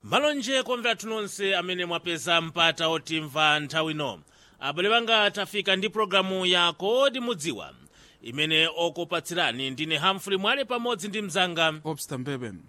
malonje komvera nonse amene mwapeza mpata otimva nthawi ino abale banga tafika ndi pologalamu ya kodi mudziwa imene okupatsirani ndine hamfrey mwale pamodzi ndi mzanga obsta mbeben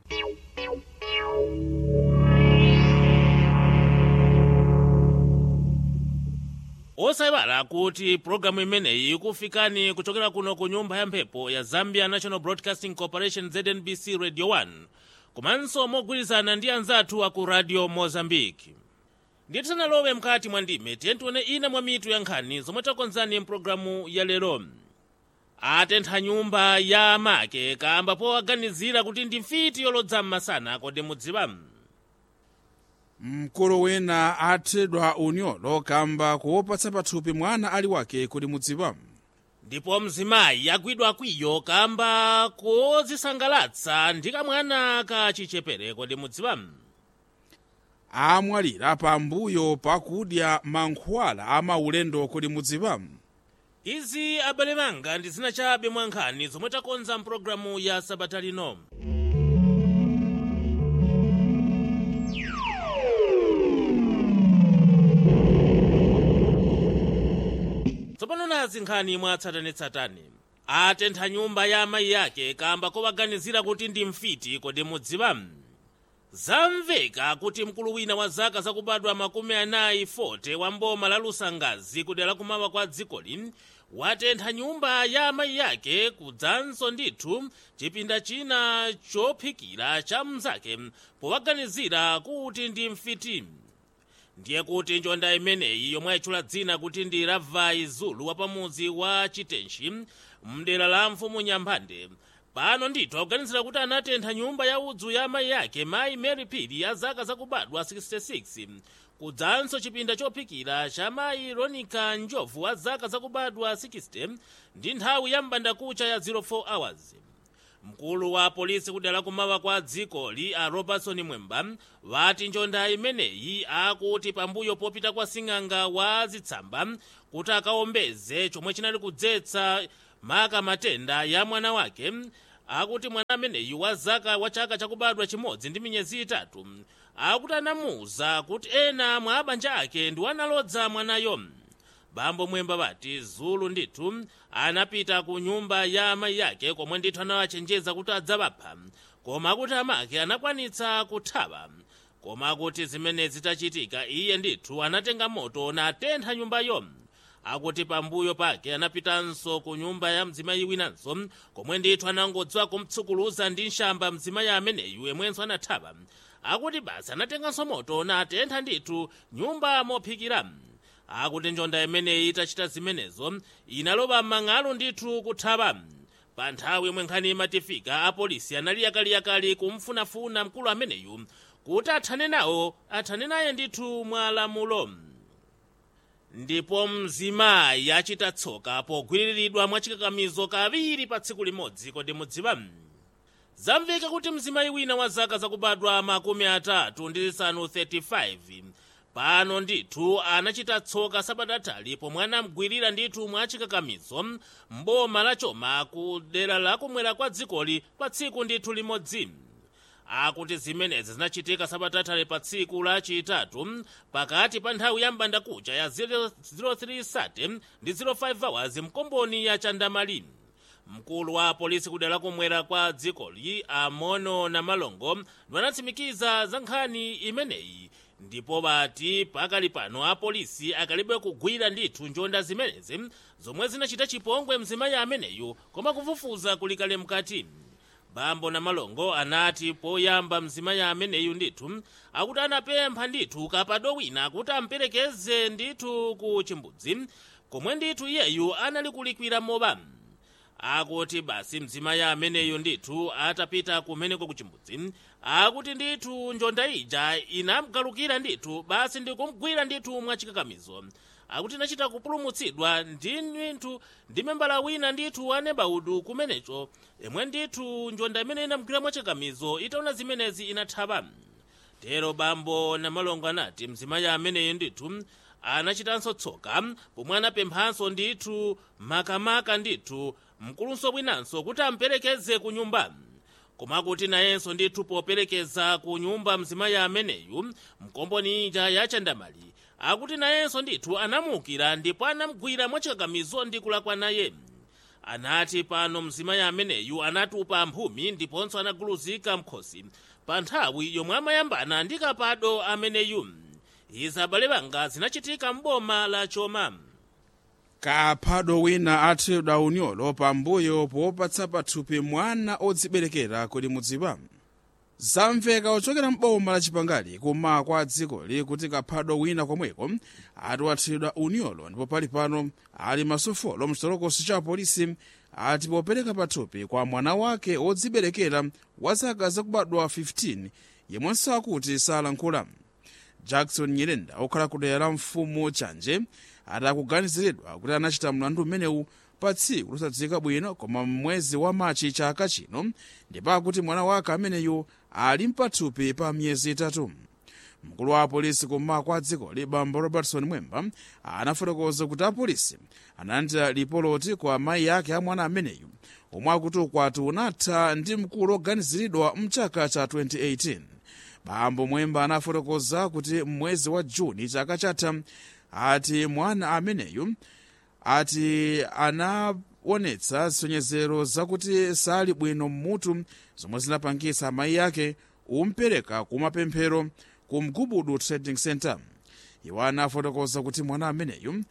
osayiwala kuti pologalamu imeneyi ikufikani kuchokera kuno ku nyumba ya mphepo ya zambia national broadcasting corporation znbc radio 1 komanso mogwirizana ndi anzathu aku radio mozambique ndiye tisanalowe mkati mwa ndime tiye tione ina mwa mitu ya nkhani zomwe takonzani mpulogalamu ya lero atentha nyumba ya make kamba powaganizira kuti ndi mfiti yolodza m'masana kodi mudziwa mkulu wina athedwa unyolo kamba kuwopatsa pathupi mwana ali wake kodi mudziwa ndipo mzimayi agwidwa kwiyo kamba kodzisangalatsa ndi kamwana ka chichepere kodi mudziwa amwalira pambuyo pakudya mankhwala amaulendo kodi mudziwa izi abale banga ndi zina chabe mwa nkhani zomwe takonza mpulogalamu ya sabata lino tsopano nazi nkhani mwatsatanetsatane atentha nyumba ya amayi ake kamba kowaganizira kuti ndi mfiti kodi mudziwa zamveka kuti mkulu wina wa zaka zakubadwa makumi anayi 40 wa mboma la lusangazi kudera kumawa kwa dzikoli watentha nyumba ya amayi ake kudzanso ndithu chipinda china chophikira cha mnzake powaganizira kuti ndi mfiti ndiye kuti njonda imeneyi yomwe ayitchula dzina kuti ndi ravai zulu wapamudzi wa chitenshi mdera la mfumu nyamphande pano ndithu akuganizira kuti anatentha nyumba ya udzu ya amayi ake mayi mary pili ya zaka zakubadwa 66 kudzanso chipinda chophikira cha mayi ronica njovu wa zaka zakubadwa 60 ndi nthawi ya m'bandakucha ya 04 hours mkulu wa polisi kudera kumawa kwa dzikoli a robertson mwemba wati njonda imeneyi akuti pambuyo popita kwa sing'anga wa zitsamba kuti akaombeze chomwe chinali kudzetsa maka matenda ya mwana wake akuti mwana ameneyu wa zaka wa chaka chakubadwa chimodzi ndi miyezi itatu akuti anamuwuza kuti ena mwa abanja ake ndi wanalodza mwanayo bambo mwemba bati zulu ndithu anapita ku nyumba ya amayi ake komwe ndithu anawachenjeza kuti adzawapha koma akuti amake anakwanitsa kuthawa koma akuti zimene zitachitika iye ndithu anatenga moto natentha nyumbayo akuti pambuyo pake anapitanso ku nyumba ya mzimayi winanso komwe ndithu anangodziwa kumtsukuluza ndi nshamba mzimayi ameneyu yemwenso anathawa akuti basi anatenganso moto natentha ndithu nyumba mophikira akuti njonda imeneyi itachita zimenezo inaloba m'mang'alu ndithu kuthawa pa nthawi yomwe nkhani imatifika apolisi anali yakaliyakali kumfunafuna mkulu ameneyu kuti athane nawo athane naye ndithu mwa lamulo ndipo mzimayi achita tsoka pogwiriridwa mwachikakamizo kawiri pa tsiku limodzi kodi mudziwa zamveka kuti mzimayi wina wa zaka zakubadwa makumi atatu ndi zisanu 35 pano ndithu anachita tsoka sabatatali pomwe anamgwirira ndithu mwachikakamizo mboma la choma ku dera lakumwera kwa dzikoli pa tsiku ndithu limodzi akuti zimenezi zinachitika sabatatali pa tsiku lachitatu pakati pa nthawi ya m'bandakucha ya 03 ndi 05 hours mkomboni ya chandamali mkulu wa polisi kudera lakumwera kwa dzikoli amono na malongo anatsimikiza za nkhani imeneyi ndipo bati pakali pano apolisi akalibe kugwira ndithu njonda zimenezi zomwe zinachita chipongwe mzimayi ameneyu koma kufufuza kulikale mkati bambo na malongo anati poyamba mzimayi ameneyu ndithu akuti anapempha ndithu kapado wina kuti amperekeze ndithu ku chimbudzi komwe ndithu iyeyu anali kulikwira moba akuti basi mzimayi ameneyu ndithu atapita kumeneko ku chimbudzi akuti ndithu njonda ija inamgalukira ndithu basi ndikumgwira ndithu mwachikakamizo akuti inachita kupulumutsidwa ndi ndithu ndi membala wina ndithu anebaudu kumenecho imwe ndithu njonda imene inamgwira mwachikakamizo itaona zimenezi inathawa tero bambo na malongo anati mzimayi ameneyu ndithu anachitanso tsoka pomwe anapemphanso ndithu makamaka ndithu mkulunso bwinanso kuti amperekeze ku nyumba koma kuti nayenso ndithu poperekeza ku nyumba mzimayi ameneyu mkomboni ija ya chandamali akuti nayenso ndithu anamukira ndipo anamgwira mwachikakamizo ndi kulakwa naye anati pano mzimayi ameneyu anatupa mphumi ndiponso anaguluzika mkhosi pa nthawi yomwe amayambana ndi kapado ameneyu izi abale banga zinachitika m'boma la choma kaphado wina athedwa unyolo pambuyo popatsa pathupi mwana odziberekera kodi mudziwa zamveka ochokera m'boma la chipangali kuma kwa dzikoli kuti kaphado wina komweko ati wathedwa unyolo ndipo pali pano ali masofolo mchitolokosi cha polisi ati popereka pathupi kwa mwana wake odziberekera wa zaka zakubadwa 15 yemwenso akuti salankhula jackson nyirenda okhala ku dera la mfumu chanje ati akuganiziridwa kuti anachita mlandu umenewu pa tsiku losadziwika bwino koma mwezi wa machi chaka chino ndipo akuti mwana wake ameneyu ali mpathupi pa miyezi itatu mkulu wa apolisi kummawa kwa dzikoli bambo robertson mwemba anafotokoza kuti apolisi analandira lipoloti kwa amayi ake a mwana ameneyu omwe akuti ukwati unatha ndi mkulu oganiziridwa mchaka cha 2018 bambo mwemba anafotokoza kuti mwezi wa juni chaka chatha ati mwana ameneyu ati anaonetsa zisonyezero zakuti sali bwino mmutu zomwe zinapangisa amayi ake umpereka kumapemphero ku mgubudu trading center iwo anafotokoza kuti mwana ameneyu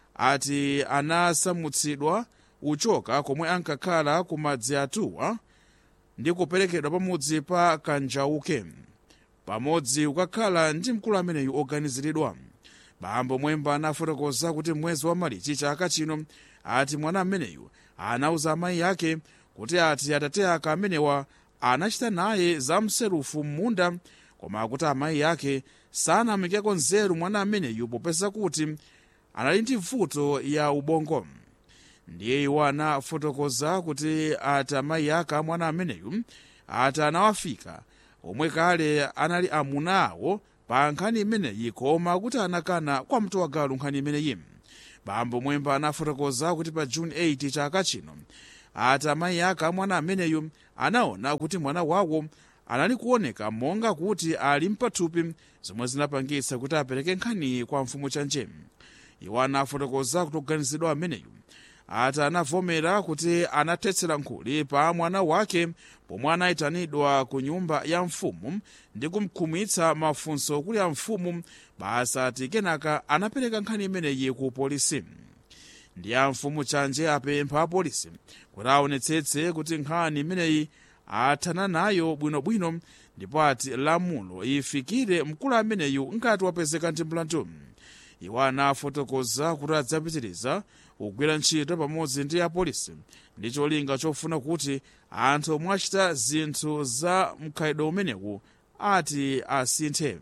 ati anasamutsidwa uchoka komwe ankakhala ku madzi atuwa ndi kuperekedwa pamudzi pa kanjauke pamodzi kukakhala ndi mkulu ameneyu oganiziridwa bambo mwemba anafotokoza kuti mwezi wa malichi chaka chino ati mwana ameneyu anauza amayi ake kuti ati atate ake amenewa anachita naye zamserufu m'munda koma akuti amayi ake sanamikeko nzeru mwana ameneyu popeza kuti anali ndi vuto ya ubongo ndiye iwo anafotokoza kuti ati amayi ake amwana ameneyu ati anawafika omwe kale anali amuna awo pa nkhani imeneyi koma kuti anakana kwa mtowagalu nkhani imeneyi bambo mwemba anafotokoza kuti pa juni 8 chaka chino ati amayi ake amwana ameneyu anaona kuti mwana wawo anali kuoneka monga kuti ali mpathupi zomwe zinapangitsa kuti apereke nkhani kwa mfumu chanje iwo anafotokoza kuti oganizidwa ameneyu ati anavomera kuti anathetsera nkhuli pa mwana wake pomwe anayitanidwa ku nyumba ya mfumu ndi kumkhumwitsa mafunso kuli a mfumu basi ati kenaka anapereka nkhani imeneyi ku polisi ndi a mfumu chanje apempha apolisi kuti aonetsetse kuti nkhani imeneyi athana nayo bwinobwino ndipo ati lamulo ifikire mkulu ameneyu ngati wapezeka ndi mlandu iwo anafotokoza kuti adzapitiriza kugwira ntchito pamodzi ndi apolisi ndi cholinga chofuna kuti anthu omwe achita zinthu za mkhalidwe umenewu ati asinthe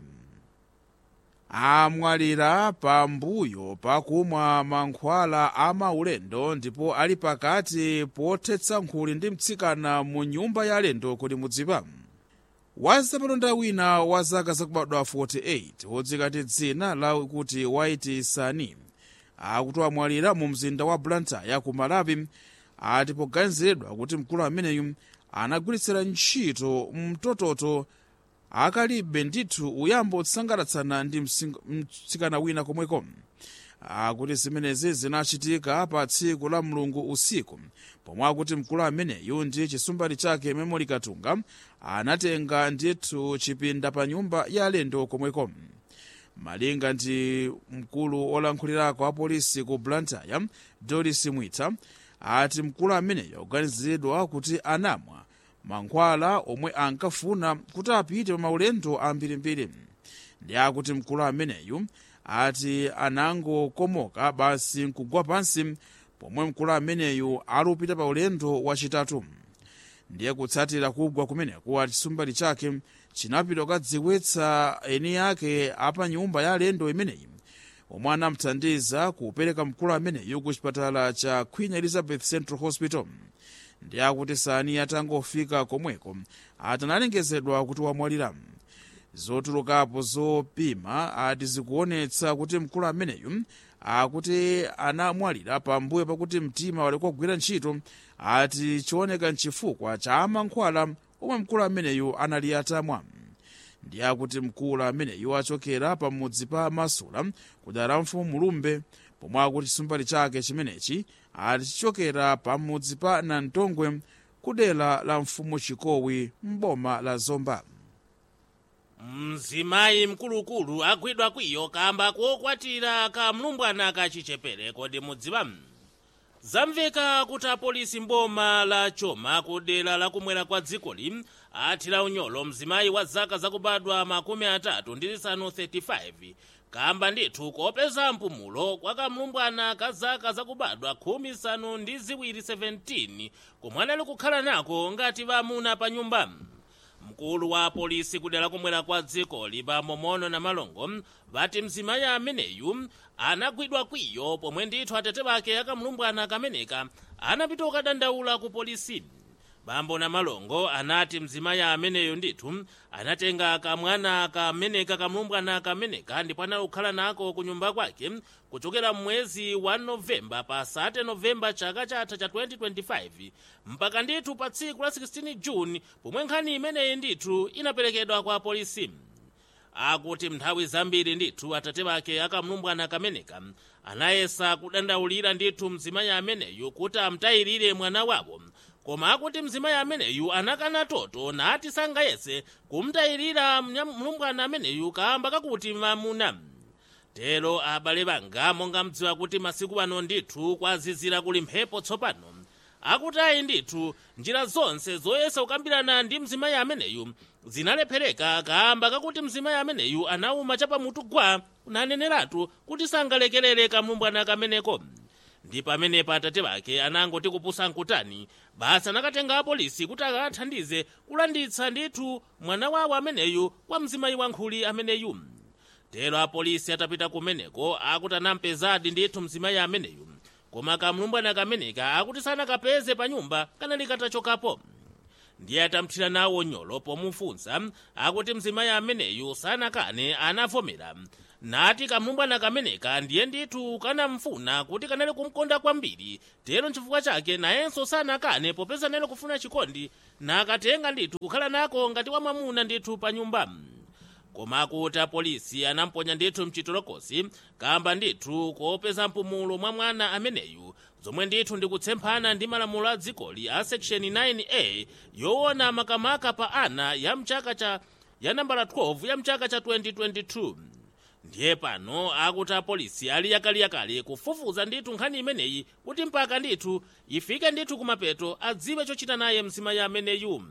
amwalira pambuyo pakumwa mankhwala a maulendo ndipo ali pakati pothetsa nkhuli ndi mtsikana mu nyumba ya alendo kodi mudziwa wazamalonda wina wa zaka zakubadwa 48 wodzika ndi dzina la kuti white sani akuti amwalira mu mzinda wa blantyre ku malawi ati poganiziridwa kuti mkulu ameneyu anagwiritsira ntchito mtototo akalibe ndithu uyambo otsangalatsana ndi mtsikana wina komweko akuti zimenezi zinachitika pa tsiku la mulungu usiku pomwe akuti mkulu ameneyu ndi chisumbali chake memoli katunga anatenga ndithu chipinda pa nyumba ya alendo komweko malinga ndi mkulu olankhulirako apolisi ku blantyre doris mwita ati mkulu ameneyo akuganiziridwa kuti anamwa mankhwala omwe ankafuna kuti apite pa maulendo ambirimbiri ndi akuti mkulu ameneyu ati anangokomoka basi nkugwa pansi pomwe mkulu ameneyu ali kupita pa ulendo wachitatu ndiye kutsatira kugwa kumeneku ati chisumbali chake chinapita kukadziwitsa eni yake apa nyumba ya alendo imeneyi omwe anamthandiza kupereka mkulu ameneyu ku chipatala cha queen elizabeth central hospital ndi akuti sani atangofika komweko ati analengezedwa kuti wamwalira zotulukapo zopima ati zikuonetsa kuti mkulu ameneyu akuti anamwalira pambuyo pakuti mtima wali kugwira ntchito ati chioneka nchifukwa cha mankhwala omwe mkulu ameneyu anali atamwa ndi akuti mkulu ameneyu achokera pamudzi pa masula kudera la mfumu mulumbe pomwe akuti chisumbali chake chimenechi ali chichokera pamudzi pa nantongwe kudera la mfumu chikowi m'boma la zomba mzimayi mkulukulu agwidwa kwiyo kamba kokwatira kamlumbwana kachichepere kodi mudziwa zamveka kuti apolisi mboma la choma kudera lakumwera kwa dzikoli athira unyolo mzimayi wa zaka zakubadwa makumi atatu ndi zisanu 35 kamba ndithu kopeza mpumulo kwa kamlumbwana ka zaka zakubadwa khumi zisanu ndi ziwiri 17 komwe anali kukhala nako ngati vamuna pa nyumba mkulu wa polisi kudera kumwera kwa dzikoli pamomono na malongo vati mzimayi ameneyu anagwidwa kwiyo pomwe ndithu atete bake akamlumbwana kameneka anapita kukadandaula ku polisi bambo na malongo anati mzimayi ameneyo ndithu anatenga kamwana kameneka kamlumbwana kameneka ndipo anali kukhala nako ku nyumba kwake kuchokera mwezi wa novemba pa 30 novemba chaka chatha cha 2025 mpaka ndithu pa tsiku la 16 juni pomwe nkhani imeneyi ndithu inaperekedwa kwa polisi akuti nthawi zambiri ndithu atate bake akamlumbwana kameneka anayesa kudandaulira ndithu mzimayi ameneyu kuti amtayirire mwana wawo koma akuti mzimayi ameneyu anakana toto nati sangayese kumtayirira mlumbwana ameneyu kamba kakuti mamuna tero abale banga monga mdziwa kuti masiku ano ndithu kwazizira kuli mphepo tsopano akuti ayi ndithu njira zonse zoyesa kukambirana ndi mzimayi ameneyu zinalephereka kamba kakuti mzimayi ameneyu anauma chapamutu gwa naneneratu kuti sangalekerere kamlumbwana kameneko ndi pamenepo atate bake anangoti kupusa nkutani basi anakatenga apolisi kuti akathandize kulanditsa ndithu mwana wawo ameneyu kwa mzimayi wankhuli ameneyu tero apolisi atapita kumeneko akuti anampezadi ndithu mzimayi ameneyu koma kamlumbwana kameneka akuti sanakapeze pa nyumba kanali katachokapo ndiye atamthira nawo nyolo pomufunsa akuti mzimayi ameneyu sanakane anavomera nati kamlumbwana kameneka ndiye ndithu kanamfuna kuti kanali kumkonda kwambiri tero nchifukwa chake nayenso sanakane popeza nali kufuna chikondi nakatenga ndithu kukhala nako ngati wamwamuna ndithu pa nyumba koma akuti apolisi anamponya ndithu mchitolokosi kamba ndithu kopeza mpumulo mwa mwana ameneyu zomwe ndithu ndikutsemphana ndi malamulo a dzikoli a section 9a yoona makamaka pa ana ya mchaka cha ya nambala 12 ya mchaka cha 2022 ndiye pano akuti apolisi ali yakaliyakali kufufuza ndithu nkhani imeneyi kuti mpaka ndithu ifike ndithu kumapeto adziwe chochita naye mzimayi ameneyu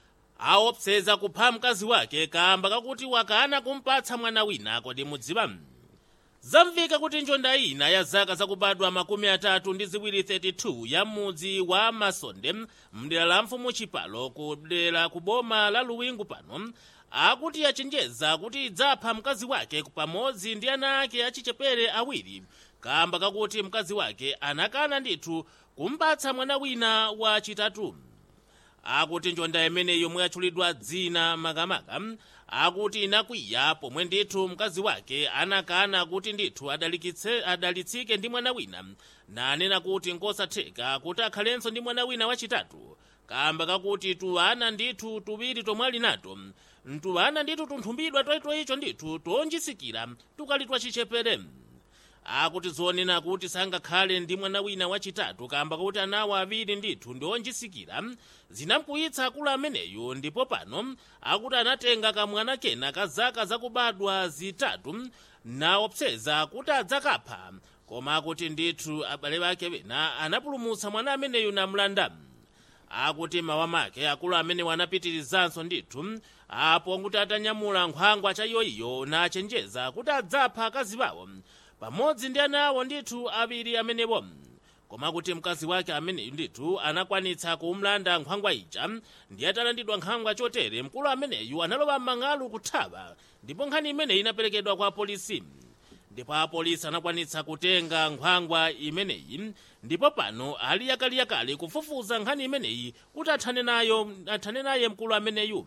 aopseza kupha mkazi wake kamba kakuti wakana kumpatsa mwana wina kodi mudziwa zamveka kuti njonda ina ya zaka zakubadwa makumi atatu ndi ziwiri 32 ya mudzi wa masonde mdera la mfumu chipalo kudera ku boma la luwingu pano akuti yachenjeza kuti idzapha mkazi wake pamodzi ndi ana ake achichepere awiri kamba kakuti mkazi wake anakana ndithu kumpatsa mwana wina wa chitatu akuti njonda imene yomwe yatchulidwa dzina makamaka akuti inakwiya pomwe ndithu mkazi wake anakana kuti ndithu adalikitse adalitsike ndi mwana wina nanena kuti ngosatheka kuti akhalenso ndi mwana wina wachitatu kamba kakuti tuwana ndithu tuwiri tomwe ali nato ntuwana ndithu tunthumbidwa toyitoyicho ndithu tonjisikira tukali twachichepere akuti zonena kuti sangakhale ndi mwana wina wachitatu kamba kuti anawo awiri ndithu ndi onjisikira zinamkwiyitsa akulu ameneyo ndipo pano akuti anatenga kamwana kena ka zaka zakubadwa zitatu naopseza kuti adzakapha koma akuti ndithu abale bake bena anapulumutsa mwana ameneyu namlanda akuti mawa make akulu amenewo anapitirizanso ndithu apo kuti atanyamula nkhwangwa cha iyoiyo nachenjeza kuti adzapha akazi bawo pamodzi ndi ana awo ndithu awiri amenewo koma kuti mkazi wake ameneyu ndithu anakwanitsa kumlanda nkhwangwa ija ndiye atalandidwa nkhwangwa chotere mkulu ameneyu analowa m'mang'alu kuthawa ndipo nkhani imeneyi inaperekedwa kwa polisi ndipo apolisi anakwanitsa kutenga nkhwangwa imeneyi ndipo pano ali yakaliyakali kufufuza nkhani imeneyi kuti athane nayo athane naye mkulu ameneyu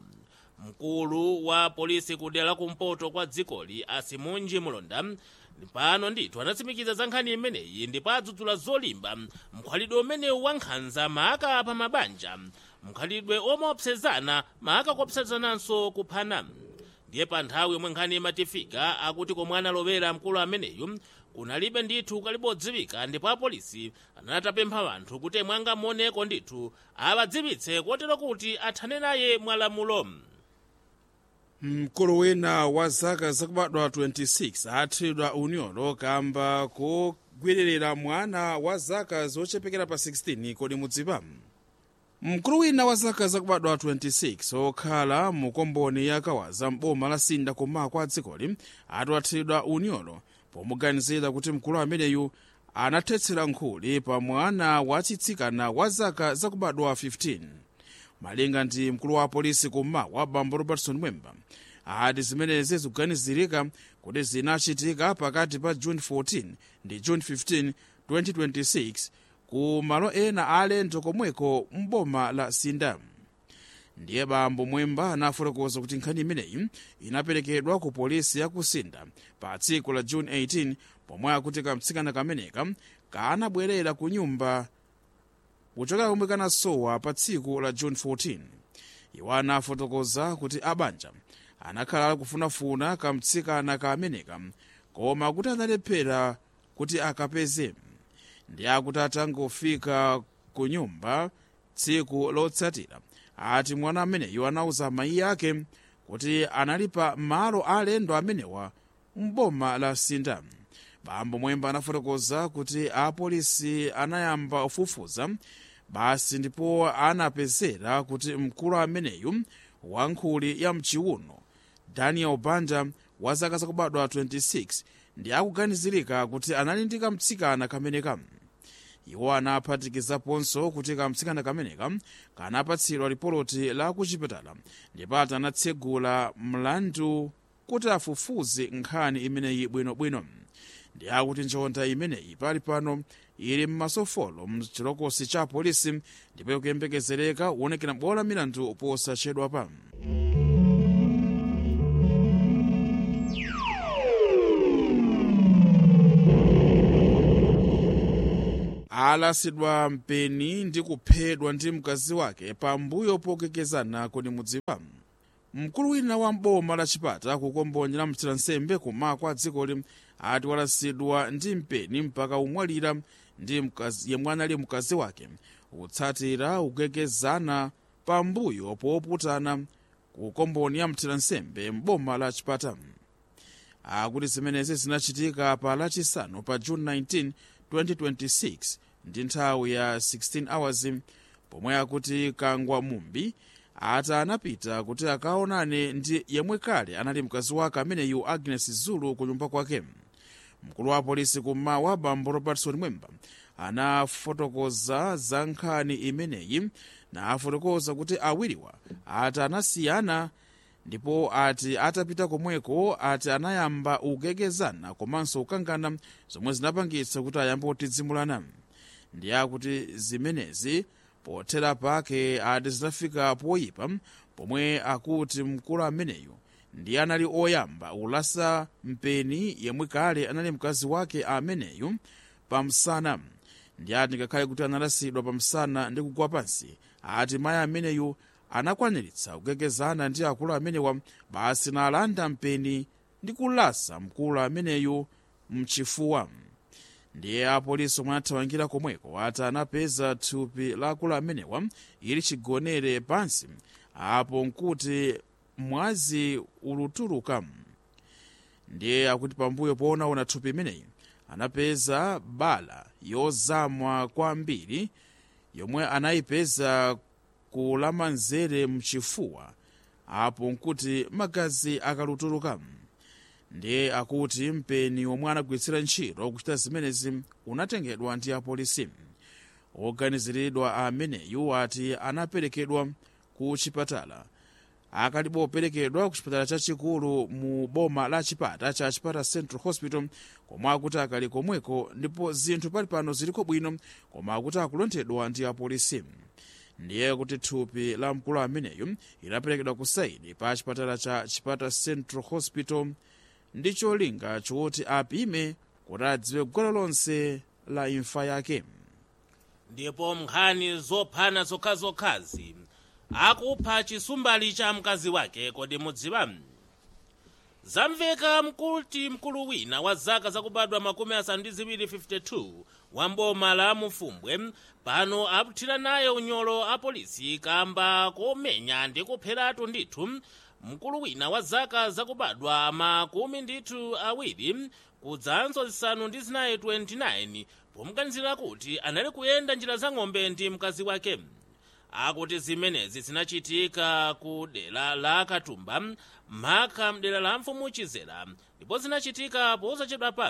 mkulu wa polisi kudera kumpoto kwa dzikoli asimunji mulonda pano ndithu anatsimikiza za nkhani imeneyi ndipo adzudzula zolimba mkhalidwe umenewu wa nkhanza maka pa mabanja mkhalidwe omaopsezana maka kuopsezananso kuphana ndiye pa nthawi yomwe nkhani imatifika akuti komwe analowera mkulu ameneyu kunalibe ndithu kalibodziwika ndipo apolisi anatapempha anthu kuti mwangamoneko ndithu awadziwitse kotero kuti athane naye mwalamulo mkulu wina wa zaka zakubadwa 26 athedwa unyolo kamba kogwirira mwana wa zaka zochepekera pa 16 kodi mudziwa mkulu wina wa zaka zakubadwa 26 okhala mu komboni ya kawaza mboma la sinda kummawa kwa dzikoli athedwa unyolo pomuganizira kuti mkulu ameneyu anathetsera nkhuli pa mwana wachitsikana wa zaka zakubadwa 15 malinga ndi mkulu wa polisi kummawa bambo robertson mwemba ati zimenezi zikuganizirika kuti zinachitika pakati pa june 14 ndi june 15 2026 ku malo ena alendo komweko mboma la sinda ndiye bambo mwemba anafotokoza kuti nkhani imeneyi inaperekedwa ku polisi ya ku sinda pa tsiku la june 18 pomwe akuti kamtsikana kameneka kanabwerera ku nyumba kuchoka komwe kanasowa pa tsiku la june 14 iwo anafotokoza kuti abanja anakhala akufunafuna kamtsikana kameneka koma kuti analephera kuti akapeze ndi akuti atangofika ku nyumba tsiku lotsatira ati mwana ameneyo anauza amayi ake kuti anali pa malo alendo amenewa mboma la sinda bambo mwemba anafotokoza kuti apolisi anayamba kufufuza basi ndipo anapezera kuti mkulu ameneyu wankhuli ya mchiuno daniel banda wa zaka zakubadwa 26 ndi akuganizirika kuti anali ndi kamtsikana kameneka iwo anaphatikizaponso kuti kamtsikana kameneka kanapatsidwa ripoti la kuchipatala ndipo anatsegula mlandu kuti afufuze nkhani imeneyi bwinobwino ndi akuti njonda imeneyi pali pano ili mmasofolo mchilokosi cha polisi ndipo ikuyembekezereka kuonekera bola milandu posachedwa pa alasidwa mpeni ndi kuphedwa ndi mkazi wake pambuyo pokekezana kodi mudziwa mkulu wina wa mboma la chipata kukombonye la mthira nsembe kummawa kwa dzikoli ati walasidwa ndi mpeni mpaka umwalira ndi mkazi yemwe anali mkazi wake kutsatira kukekezana pambuyo poputana kukomboni ya mthira nsembe mboma la chipata akuti zimenezi zinachitika pa lachisanu pa june 19 2026 ndi nthawi ya 16 hours pomwe akuti kangwa mumbi ati anapita kuti akaonane ndi yemwe kale anali mkazi wake ameneyu agnes zulu ku nyumba kwake mkulu wa polisi kummawa bambo robertson mwemba anafotokoza za nkhani imeneyi na afotokoza kuti awiriwa ati anasiyana ndipo ati atapita komweko ati anayamba kugekezana komanso kukangana zomwe zinapangitsa kuti ayambe kutidzimulana ndi akuti zimenezi pothera pake ati zinafika poyipa pomwe akuti mkulu ameneyu ndi anali oyamba ulasa mpeni yemwe kale anali mkazi wake ameneyu pamsana ndi ati ngakhale kuti analasidwa pamsana ndi kugwa pansi ati mayi ameneyu anakwaniritsa kugekezana ndi akulu amenewa basi nalanda mpeni ndi kulasa mkulu ameneyu mchifuwa ndiye apolisi omwe athamangira komweko ati anapeza thupi la akulu amenewa ili chigonere pansi apo nkuti mwazi ulutuluka ndiye akuti pambuyo poonaona thupi imeneyi anapeza bala yozamwa kwambiri yomwe anayipeza kulamanzere mchifuwa apo nkuti magazi akalutuluka ndiye akuti mpeni womwe anagwiritsira ntchito kuchita zimenezi unatengedwa ndi apolisi oganiziridwa ameneyu ati anaperekedwa ku chipatala akalipo operekedwa ku chipatala chachikulu mu boma la chipata cha chipata central hospital komwe akuti akali komweko ndipo zinthu pali pano ziliko bwino koma akuti akulonthedwa ndi apolisi ndiye kuti thupi la mkulu ameneyu inaperekedwa ku saini pa chipatala cha chipata central hospital ndi cholinga choti apime kuti adziwe gwero lonse la imfa yake ndipo nkhani zophana zokhazokhazi akupha chisumbali cha mkazi wake kodi mudziwa zamveka mkuti mkulu wina wa zaka zakubadwa makumi asanu ndi ziwiri 52 wa mboma la mufumbwe pano akuthira naye unyolo a polisi kamba komenya ndi kupheratu ndithu mkulu wina wa zaka zakubadwa makumi ndithu awiri kudzanso zisanu ndi zinayi 29 pomganizira kuti anali kuyenda njira za ng'ombe ndi mkazi wake akuti zimenezi zinachitika ku dera la katumba mhaka mdera la mfumu chizera ndipo zinachitika posachedwapa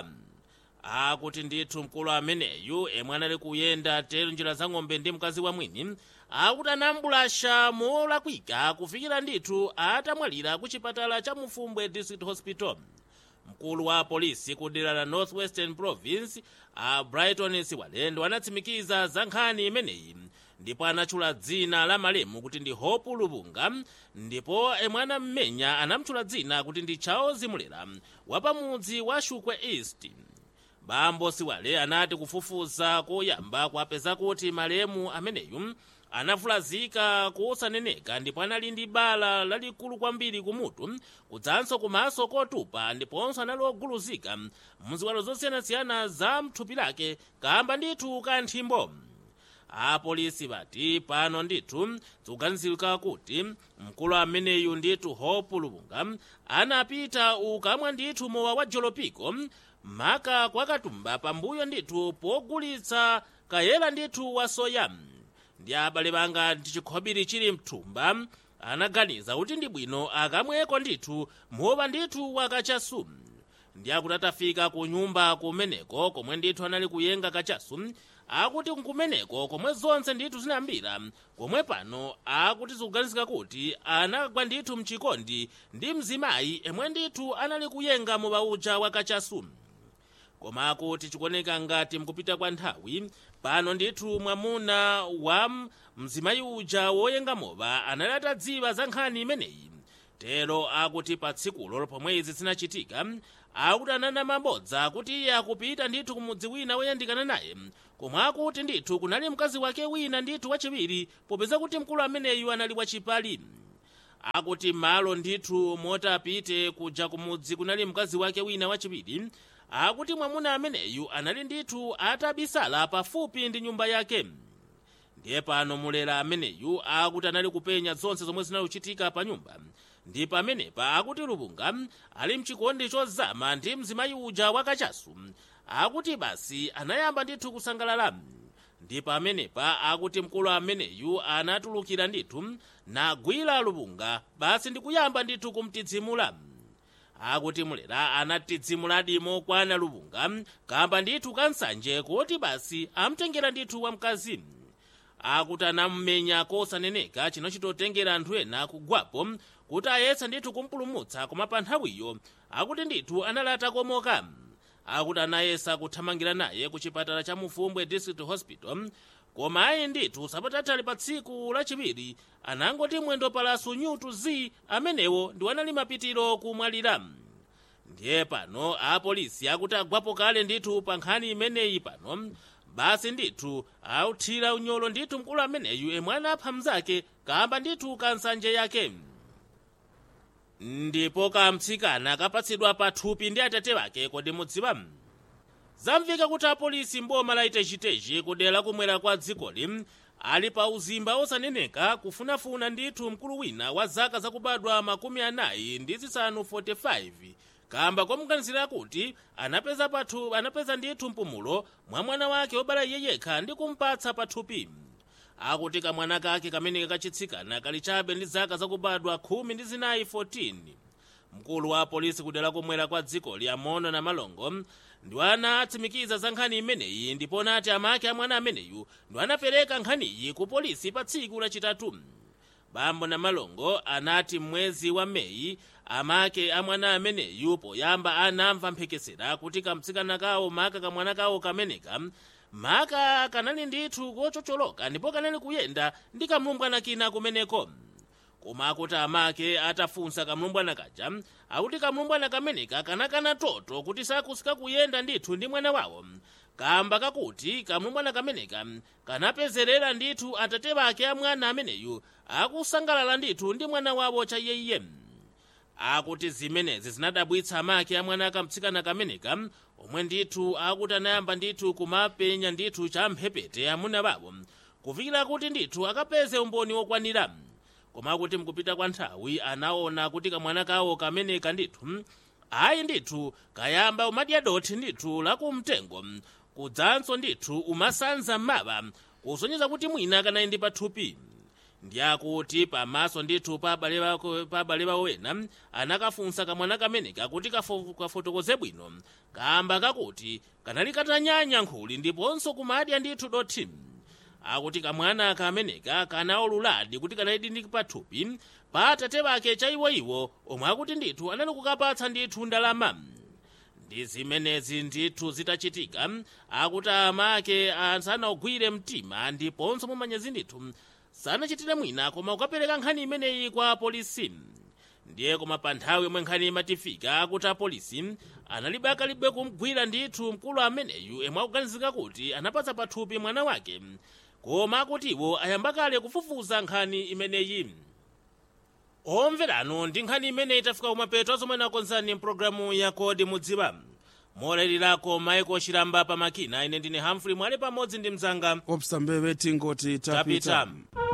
akuti ndithu mkulu ameneyu emwe anali kuyenda tero njira za ng'ombe ndi mkazi wa mwini akuti anambulasha molakwika kufikira ndithu atamwalira ku chipatala cha mufumbwe district hospital mkulu wa polisi ku dera la northwestern province a brighton siwalendo anatsimikiza za nkhani imeneyi ndipo anatchula dzina la malemu kuti ndi hope luvunga ndipo emwe anammenya anamtchula dzina kuti ndi charles mulera wapamudzi wa shukwe east bambo siwale anati kufufuza koyamba kwapeza kuti malemu ameneyu anavulazika kosaneneka ndipo anali ndi bala lalikulu kwambiri kumutu kudzanso kumaso kotupa ndiponso anali oguluzika mziwalo zosiyanasiyana za mthupi lake kamba ndithu ka nthimbo apolisi bati pano ndithu zikuganizirika kuti mkulu ameneyu ndithu hope luvunga anapita ukamwa ndithu mowa wa jolopiko maka kwa katumba pambuyo ndithu pogulitsa kayela ndithu wa soya ndi abale banga ndi chikhobiri chili mthumba anaganiza kuti ndi bwino akamweko ndithu mowa ndithu wakachasu ndi akuti atafika ku nyumba kumeneko komwe ndithu anali kuyenga kachasu akuti nkumeneko komwe zonse ndithu zinambira komwe pano akuti zikuganizika kuti anagwa ndithu mchikondi ndi mzimayi emwe ndithu anali kuyenga mowa uja wakachasu koma akuti chikuoneka ngati mkupita kwa nthawi pano ndithu mwamuna wa mzimayi uja woyenga mowa anali atadziwa za nkhani imeneyi tero akuti pa tsikulo pomwe izi zinachitika akuti anana mabodza kuti iye akupita ndithu kumudzi wina woyandikana naye komwe akuti ndithu kunali mkazi wake wina ndithu wachiwiri popeza kuti mkulu ameneyu anali wachipali akuti malo ndithu moti apite kuja kumudzi kunali mkazi wake wina wachiwiri akuti mwamuna ameneyu anali ndithu atabisala pafupi ndi nyumba yake ndiye pano mulera ameneyu akuti anali kupenya zonse zomwe zinakuchitika pa nyumba ndi pamenepa akuti luvunga ali mchikondi chozama ndi mzimayi uja wakachasu akuti basi anayamba ndithu kusangalala ndi pamenepa akuti mkulu ameneyu anatulukira ndithu nagwira luvunga basi ndikuyamba ndithu kumtidzimula akuti mulera anatidzimuladi mokwana luvunga kamba ndithu kansanje kuti basi amtengera ndithu wamkazi akuti anammenya kosaneneka chino chitotengera anthu ena kugwapo kuti ayesa ndithu kumpulumutsa koma pa nthawiyo akuti ndithu anali atakomoka akuti anayesa kuthamangira naye ku chipatala cha mufumbwe district hospital koma ayi ndithu sapatatali pa tsiku lachiwiri anangoti mwendo palaso nyutu z amenewo ndi wanali mapitiro kumwalira ndiye pano apolisi akuti agwapo kale ndithu pa nkhani imeneyi pano basi ndithu authira unyolo ndithu mkulu ameneyu emwe anapha mnzake kamba ndithu kansanje yake ndipo kamtsikana kapatsidwa pathupi ndi atate wake kodi mudziwa zamveka kuti apolisi mboma la itechitechi kudera kumwera kwa dzikoli ali pa uzimba osaneneka kufunafuna ndithu mkulu wina wa zaka zakubadwa makumi anayi ndi zisanu 45 kamba komuganizira kuti anapeza pathu anapeza ndithu mpumulo mwa mwana wake wobala iye yekha ndi kumpatsa pathupi akuti kamwana kake kamene kachitsikana kali chabe ndi zaka zakubadwa khumi ndi zinayi 14 mkulu wa polisi kudera kumwera kwa dziko liyamono na malongo ndi anatsimikiza za nkhani imeneyi ndipo nati amake a mwana ameneyu ndi anapereka nkhaniyi ku polisi pa tsiku lachitatu bambo na malongo anati mwezi wa meyi amake a mwana ameneyu poyamba anamva mphekesera kuti kamtsikana kawo maka kamwana kawo kameneka maka kanali ndithu kochocholoka ndipo kanali kuyenda ndi kamlumbwana kina kumeneko koma akuti amake atafunsa kamlumbwana kaja akuti kamlumbwana kameneka kanakana toto kuti sakusika kuyenda ndithu ndi mwana wawo kamba kakuti kamwe mwana kameneka kanapezerera ndithu atate bake a mwana ameneyu akusangalala ndithu ndi mwana wawo cha iye akuti zimenezi zinadabwitsa make a mwana akamtsikana kameneka omwe ndithu akuti anayamba ndithu kumapenya ndithu cha mphepete amuna bawo kufikira kuti ndithu akapeze umboni wokwanira koma kuti mkupita kwa nthawi anaona kuti kamwana kawo kameneka ndithu ayi ndithu kayamba umadya dothi ndithu lakumtengo kudzanso ndithu umasanza m'maba kusonyeza kuti mwina kanayi ndi pathupi ndiyakuti pamaso ndithu pa abale bawo ena anakafunsa kamwana kameneka kuti kafo- kafotokoze bwino kamba kakuti kanali katanyanya nkhuli ndiponso kumadya ndithu dothi akuti kamwana kameneka kanaululadi kuti kanali ndi pathupi pa atate bake cha iwoiwo omwe akuti ndithu anali kukapatsa ndithu ndalama ndi zimenezi ndithu zitachitika akuti amake sanagwire mtima ndiponso mumanyezi ndithu sanachitire mwina koma kukapereka nkhani imeneyi kwa apolisi ndiye koma pa nthawi yomwe nkhani imatifika akuti apolisi analibe akalibe kumgwira ndithu mkulu ameneyu emwe akuganizika kuti anapatsa pathupi mwana wake koma akuti iwo ayamba kale kufufuza nkhani imeneyi omverano ndi nkhani imeneyi tafika kumapeto azomwe nakonzani mpulogalamu ya kodi mudziwa molayirako maiko chilamba pa makina ine ndine hamfrey mwale pamodzi ndi mzanga opsa mbebe tingoti tapita, tapita.